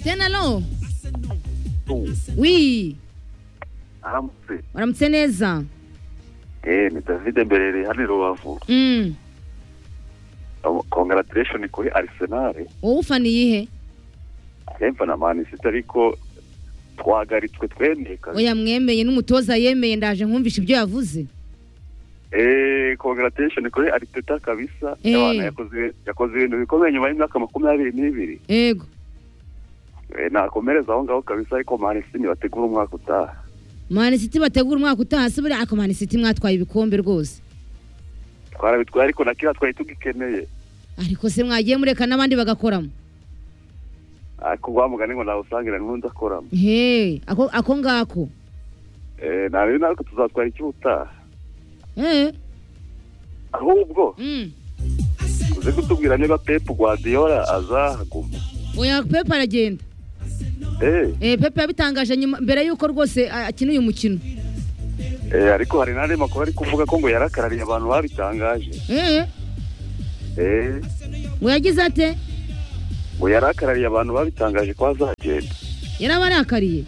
tenalo wi aramutse waramutse neza eh ni david mberere hano i rubavu Mm. congratulation kuri arsenal wowe ufaniye ihe hemba na manisite ariko twagaritswe twemeye kazi oya mwemeye n'umutoza yemeye ndaje nkumvishe ibyo yavuze eh congratulation kuri ariteta kabisa Eh. yabana yakoze yakoze ibintu bikomeye nyuma y'imyaka makumyabiri n'ibiri yego Eh, nakomereza aho ngaho kabisa ariko manisite ntibategura umwaka utaha manisiti bategura umwaka utaha se buriya ako manisiti mwatwaye ibikombe rwose twarabitwaye ariko na kiriya twari tugikeneye ariko se mwagiye mureka n'abandi bagakoramo ariko wa mugani ngo nawusangira n'undi akoramo he ako ako ngako Eh, nta rero natwe tuzatwara icy'ubutaha Eh, ahubwo mm. uze kutubwira niba pepu guardiola azahaguma oya pepe aragenda eh Eh, pepe yabitangaje nyuma mbere y'uko rwose a- akina uyu mukino eh, ariko hari n'andi makuru ari kuvuga ko ngo yarakarariye abantu babitangaje Eh, eh ngo yagize ate ngo yarakarariye abantu babitangaje ko azagenda yarabarakariye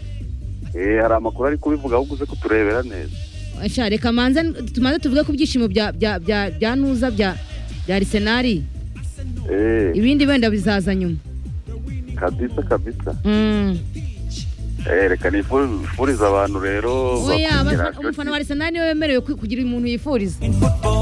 eh hari amakuru ari kubivuga ahubwo uze kuturebera neza Asha, reka manze tumaze tuvuge ku byishimo bya bya bya bya nuza bya bya arisenali eh ibindi wenda bizaza nyuma kabisa kabisa Mm. eh reka nifurize abantu rero oya bakumira abafana- umufana wa arisenali niwe wemerewe ku- kugira umuntu yifuriza football.